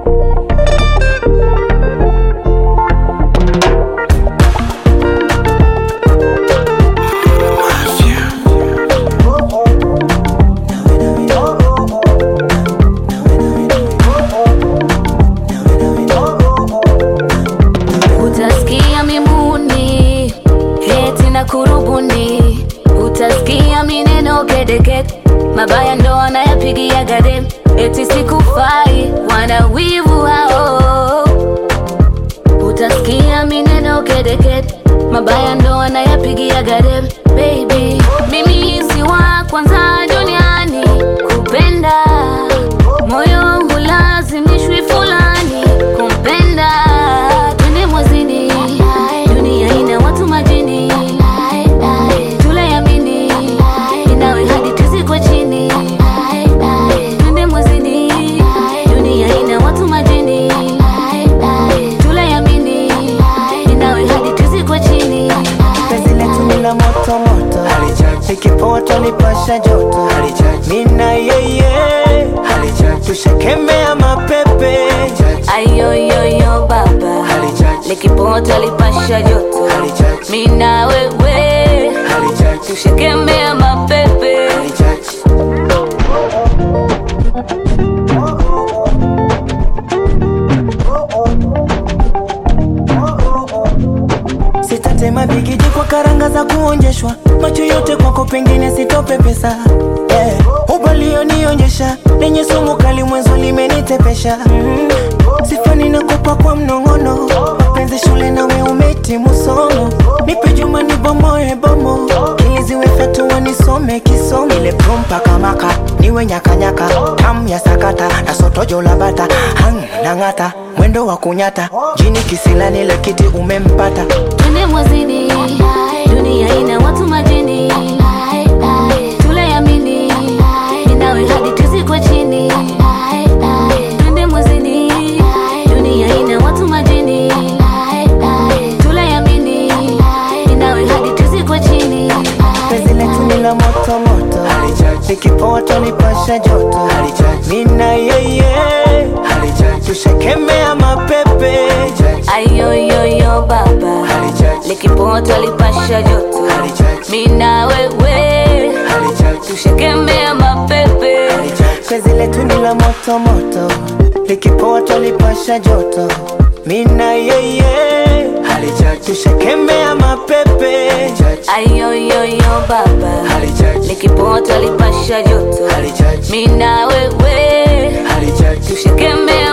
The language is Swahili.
Utasikia mimuni heti na kurubuni, utasikia mineno kedekede, mabaya ndo wanayapigia gade, eti sikufai, wana wivu hao. Utasikia mineno kedekede, mabaya ndo wanayapigia gade, baby mimi si wa kwanza duniani kupenda, moyo hulazimishwi fulani kumpenda, twende mwezini, dunia ina watu majini, tulayamini, inawe hadi tuzikwe chini, twende mwezini, dunia ina watu majini, tulayamini, inawe hadi tuzikwe chini. Penzi letu ni la moto moto, likipoa twanipasha joto, mina yeye tushakemea mapepe, ayoyoyo baba likipota lipasha joto mina wewe tushekemea mapepe sitatema bigiji kwa karanga za kuonjeshwa, macho yote kwako pengine sitope pesa eh, ubalionionyesha lenye sumu kali mwenzo limenitepesha mm, sifani nakupa kwa mnong'ono, penzi shule nawe umetimu somo, nipe juma nibomoe bomo, ili ziwe fyatua nisome kisomo, ile prompa kamaka niwe nyakanyaka tam ya sakata na sotojo la bata hang nang'ata mwendo wa kunyata jini kisilani ile kiti umempata twende mwezini dunia ina watu majini tulayamini inawe hadi tuzikwe chini twende mwezini dunia ina watu majini tulayamini inawe hadi tuzikwe chini penzi letu ni la moto moto likipoa twanipasha joto mina yeye tushakemea mapepe ayoyoyo baba likipota lipasha joto mina wewe tushekemea mapepe penzi letu ni la moto moto likipoa twanipasha joto mina yeye tushakemea mapepe ayoyoyo baba likipota lipasha joto mina wewe tushekemea